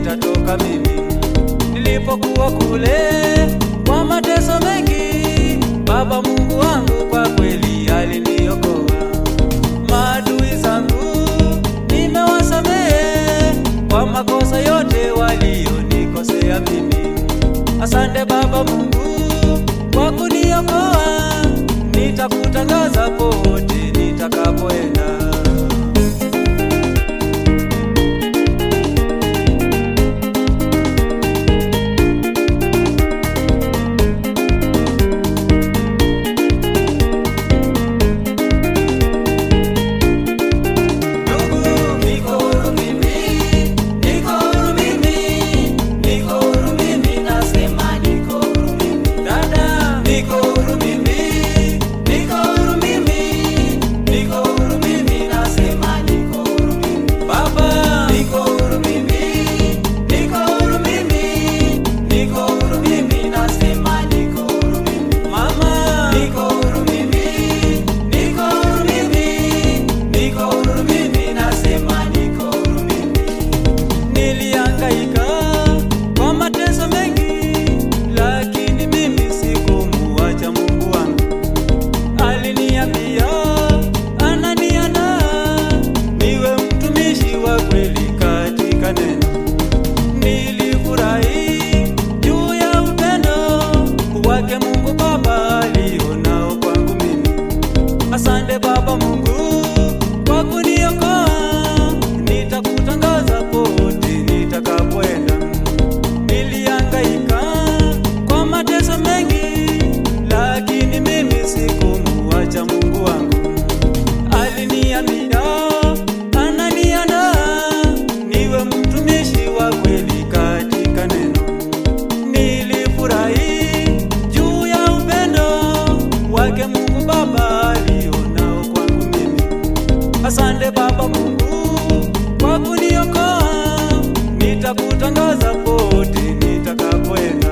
nitatoka mimi. Nilipokuwa kule kwa mateso mengi, Baba Mungu wangu kwa kweli aliniokoa. Maadui zangu nimewasamehe kwa makosa yote walionikosea mimi. Asante Baba Mungu kwa kuniokoa, nitakutangaza pote nitakapoenda. Ndugu, niko huru mimi, niko huru mimi, niko huru mimi, nasema niko huru mimi. Dada, niko huru mimi, niko huru mimi, niko huru mimi, nasema niko huru mimi. Baba, niko huru mimi, niko huru mimi, niko huru mimi, nasema niko huru mimi. Mama, niko huru mimi, niko huru mimi, niko huru mimi, nasema niko huru mimi. Nilihangaika kwa mateso mengi, lakini mimi sikumuacha Mungu wangu. Aliniambia ananiandaa niwe mtumishi wa kweli katika neno. Nilifurahi juu ya upendo wake Mungu Baba alionao kwangu mimi. Asante Baba Mungu kwa kuniokoa, nitakutangaza pote nitakapoenda. Nilihangaika kwa mateso mengi, lakini mimi sikumuacha Mungu wangu. Aliniambia ananiandaa niwe mtumishi wa kweli katika neno. Nilifurahi juu ya upendo wake Mungu Baba alionao kwangu mimi. Asante Baba Mungu kwa kuniokoa, nitakutangaza pote nitakapoenda.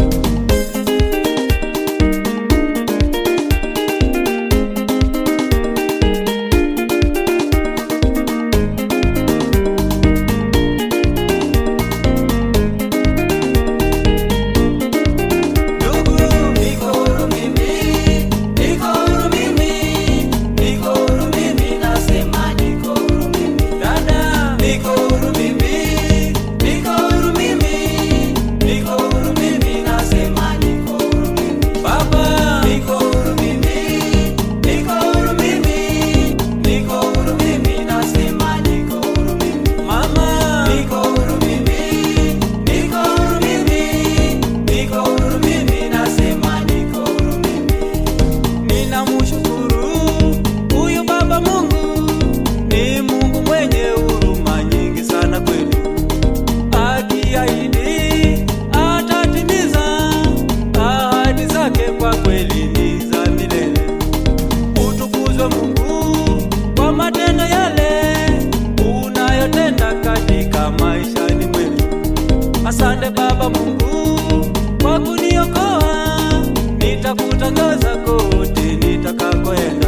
Ndugu, niko huru mimi, niko huru mimi, niko huru mimi, nasema niko huru mimi. Dada, niko huru mimi, niko huru mimi, niko huru mimi, nasema niko huru mimi. Baba, niko huru mimi, niko huru mimi, niko huru mimi, nasema niko huru mimi. Mama, niko huru mimi, niko huru mimi, niko huru mimi, nasema niko huru mimi. Ninamshukuru huyu Baba Mungu, ni Mungu mwenye huruma nyingi sana kweli. Akiahidi atatimiza ahadi zake, kwa kweli ni za milele. Utukuzwe Mungu kwa matendo yale unayotenda katika maishani mwetu. Asante Baba Mungu kwa kuniokoa, nitakutangaza kote nitakakoenda.